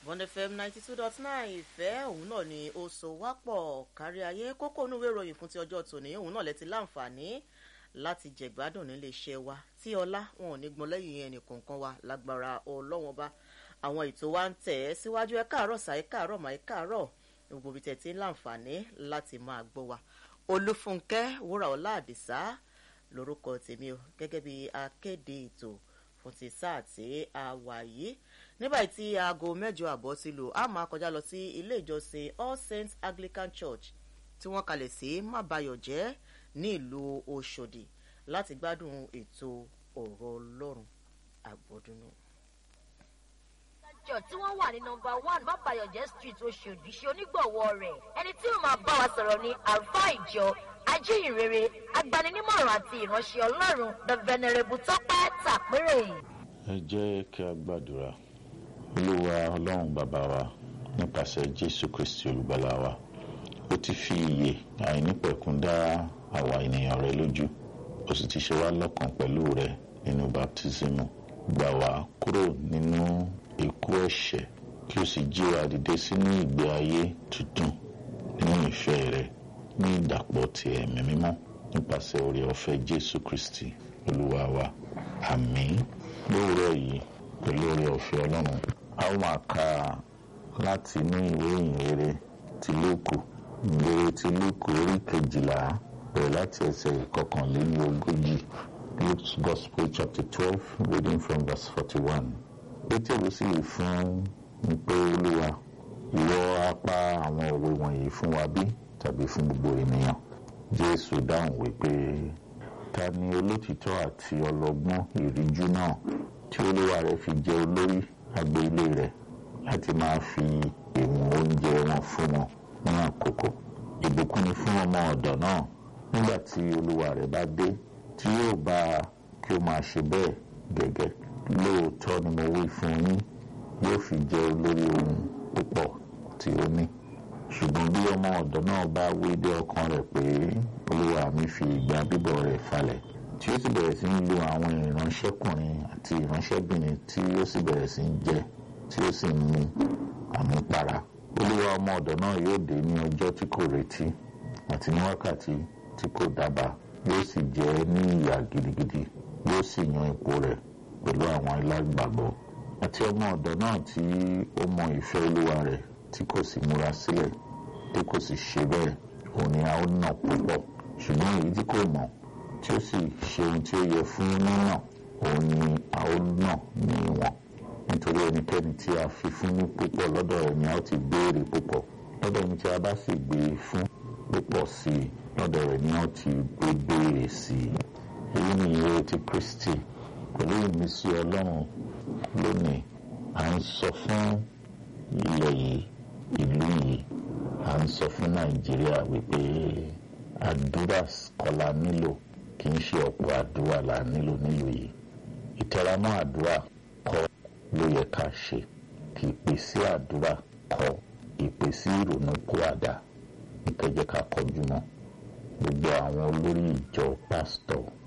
Bond FM ninety two dot nine ìfẹ́ òun náà ni ó so wá pọ̀ kárí ayé kókó inú ìwé ìròyìn fún ti ọjọ́ tòní òun náà lẹ ti láǹfààní láti jẹ̀gbádùn nílé iṣẹ́ wa tí ọlá wọn ò ní gbọ́n lẹ́yìn ẹnì kọ̀ọ̀kan wa lágbára ọlọ́wọ́n bá àwọn ètò wa ń tẹ̀ ẹ́ síwájú ẹ káàárọ̀ sà ẹ káàárọ̀ mà ẹ káàárọ̀ gbogbo ibi tẹ̀ tí ń láǹfààní láti máa gbọ́ wa olúfúnkẹ́ wúrà ọlá àdìsá lórúkọ tèmi o gẹ́gẹ́ bí akéde ètò fún ti sáà tí a wà yìí nígbà tí aago mẹ́jọ àbọ̀ ti lù á máa kọjá lọ sí ilé ìjọsìn all saints anglican church tí wọ́n kalẹ̀ sí mábàyọ̀jẹ́ ní ìlú ọ̀ṣọ́dì láti gbádùn ètò ọ̀rọ̀ ọlọ́run àgbọ̀dúnú. church tí wọ́n wà ní nọmba one mábàyọ̀jẹ́ street oṣòdì ṣe onígbọ̀wọ́ rẹ̀ ẹni tí ó máa bá wa sọ̀rọ̀ ní àlùfáà ìjọ ajíhìnrere agbaninímọ̀ràn àti ìránṣẹ́ ọlọ́run the venerable tọ́pẹ́ tàpérè. ẹ jẹ́ kí a gbàdúrà olúwa ọlọ́run bàbá wa nípasẹ̀ jésù kristi olùgbàlà wa ó ti fi ìyè àìnípẹ̀kun dá àwa ènìyàn rẹ lójú ó sì ti ṣe wá lọ́kàn pẹ̀lú rẹ nínú baptismu gbà wá kúrò nínú ikú ẹ̀ṣẹ̀ kí o sì jí wa dìde sínú ìgbé ayé tuntun nínú ìfẹ́ rẹ ní ìdàpọ̀ ti ẹ̀mí mímọ́ nípasẹ̀ oore ọ̀fẹ́ jésù kristi olúwa wa àmín lóòrọ̀ yìí pẹ̀lú oore ọ̀fẹ́ ọlọ́run a ó máa ka láti inú ìwé ìyìnrere ti lóòkù ìyìnrere ti lóòkù orí kejìlá bẹ̀rẹ̀ láti ẹsẹ̀ ìkọkànlélógójì luke's gospel chapter twelve reading from verse forty-one pétérù sì wí fún un pé olúwa ìwọ apá àwọn òwe wọ̀nyí fún wa bí tàbí fún gbogbo ènìyàn jésù dáhùn wípé ta ni olótìtọ́ àti ọlọ́gbọ́n ìríjú náà tí olúwa rẹ̀ fi jẹ olórí agbo ilé rẹ̀ láti máa fi ìwọ̀n oúnjẹ wọn fún wọn ní àkókò ìbùkún ni fún ọmọ ọ̀dọ̀ náà nígbà tí olúwa rẹ̀ bá dé tí yóò bá a kí ó máa ṣe bẹ́ẹ̀ gẹ́gẹ́ lóòótọ́ ni mo wí fún yín yóò fi jẹ olórí ohun púpọ̀ tí ó ní ṣùgbọ́n bí ọmọ ọ̀dọ́ náà bá wí dé ọkàn rẹ̀ pé olúwa mi fi ìgbà bíbọ̀ rẹ̀ falẹ̀ tí ó sì bẹ̀rẹ̀ sí ń lo àwọn ìránṣẹ́kùnrin àti ìránṣẹ́bìnrin tí ó sì bẹ̀rẹ̀ sí ń jẹ tí ó sì ń mu àmupara olúwa ọmọ ọ̀dọ̀ náà yóò dé ní ọjọ́ tí kò retí àti ní wákàtí tí kò dábàá yóò sì jẹ ní ìyà gidigidi yóò sì yan ipò rẹ̀ pẹ̀lú àwọn alágbàgbọ́ àti ọmọ ọ̀dọ̀ náà tí ó mọ ìfẹ́ olúwa rẹ̀ tí kò sì múra sílẹ̀ tí kò sì ṣe bẹ́ẹ̀ òun ni a ó nà púpọ̀ ṣùgbọ́n èyí tí kò mọ̀ tí ó sì ṣe ohun tí ó yẹ fún nínà òun ni a ó nà ní ìwọ̀n nítorí ẹnikẹ́ni tí a fi fún ní púpọ̀ lọ́dọ̀ rẹ̀ ni a ó ti béèrè púpọ̀ lọ́dọ̀ ẹni tí a bá sì gbé e fún púpọ̀ sí i lọ́dọ̀ rẹ̀ ni a ó ti gbé béèrè sí i èyí ni ìyè ti kristi pẹ̀lú ìmísí ọlọ́run lónìí à ń sọ fún ilẹ̀ yìí ìlú yìí à ń sọ fún nàìjíríà wípé àdúrà kọ́la nílò kì í ṣe ọ̀pọ̀ àdúrà là nílò nílùú yìí ìtẹramọ́ àdúrà kọ́ ló yẹ ká ṣe kì í pè sí àdúrà kọ́ ìpè sí ìrònú kó àdá ìkẹjẹ ká kọjú mọ́ gbogbo àwọn olórí ìjọ pásítọ̀